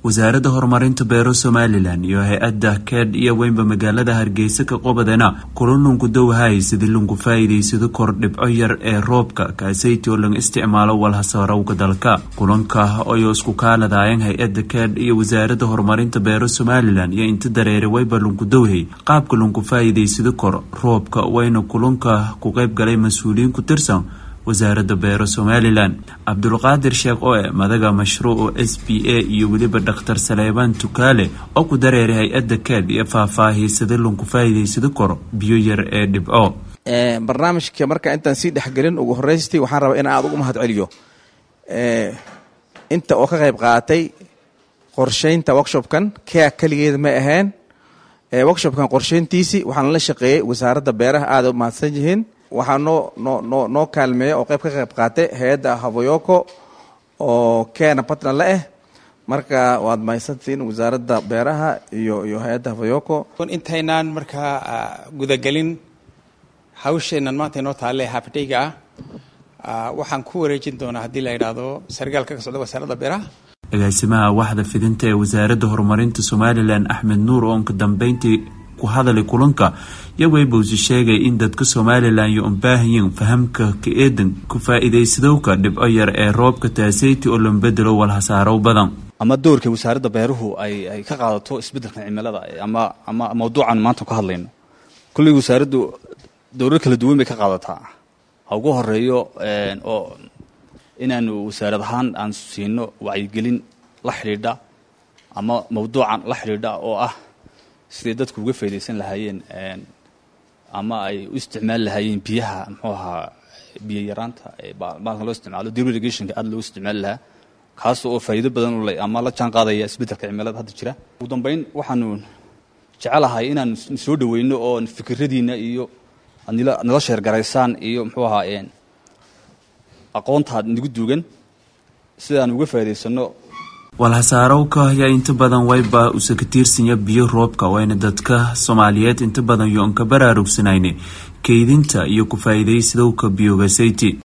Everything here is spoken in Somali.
wasaaradda horumarinta beero somalilan iyo hay-adda keed iyo weynba magaalada hargeysa ka qobadena kulan lunku dowhay sidii lunku faa'iidaysado kor dhibco yar ee roobka kaasayti oo laga isticmaalo walhasaarowga dalka kulanka ayoo isku kaaladaayeen hay-adda keed iyo wasaaradda horumarinta beero somalilan iyo inta dareere weyba lunku dowhay qaabka lunku faa'iidaysado kor roobka wayna kulanka ku qayb galay mas-uuliyiin ku tirsan wasaaradda beero somalilan cabdulqaadir sheekh oe madaga mashruuca s b a iyo weliba dhakhtar saleebaan tukaale oo ku dareeray hay-adda keed iyo faahfaahiysada lunku faa'iidaysado koro biyo yar ee dhibco barnaamijka marka intaan sii dhexgelin ugu horeystii waxaan rabaa in aad ugu mahad celiyo inta oo ka qayb qaatay qorsheynta workshopkan kea keligeeda ma ahayn workshopkan qorsheyntiisii waxaana la shaqeeyey wasaaradda beeraha aada u mahadsan yihiin waxaa noo noo noo noo kaalmeeya oo qayb ka qayb qaatay hay-adda haboyoko oo keena partner la ah marka waad mahadsantihiin wasaaradda beeraha iyo iyo hay-adda haboyoko intaynaan markaa gudagelin hawsheenan maanta inoo taalle haafidhayga ah waxaan ku wareejin doonaa haddii la yidhaahdo sargaalka ka socda wasaaradda beeraha agaasimaha waxda fidinta ee wasaaradda horumarinta somalilan axmed nuur oo ka dambeyntii ku hadalay kulanka yaweybuusi sheegay in dadka somalilan iyo unbaahayin fahamka ka eedan ku faa'iidaysadowka dhibco yar ee roobka taaseyti oo lan bedelo walhasaarow badan ama doorka wasaaradda beeruhu ay ay ka qaadato isbeddelka cimilada ama ama mawduucan maanta ka hadlayno kulley wasaaraddu dowlad kala duwan bay ka qaadataa ha ugu horeeyo oo inaanu wasaarad ahaan aan siino wacyigelin la xidhiidha ama mawduucan la xidhiidha oo ah siday dadku uga faydaysan lahaayeen ama ay u isticmaali lahaayeen biyaha muxuu ahaa biyo yaraanta baalkan loo isticmaalo dib irrigationka aada loo isticmaali lahaa kaas oo faa'iido badan u leh ama la jaan qaadaya isbeddelka cimilada hadda jira ugu dambeyn waxaanu jecelahay inaan soo dhaweyno oo fikiradiina iyo adnila nala sheergaraysaan iyo muxuu ahaa aqoontaad nagu duugan sidaan uga faa'idaysano walhasaarowka ayaa inta badan wayba usa ka tiirsanya biyo roobka wayna dadka soomaaliyeed inta badan yoon ka baraarugsanayne kaydinta iyo ku faa'iidaysadowka biyogasayti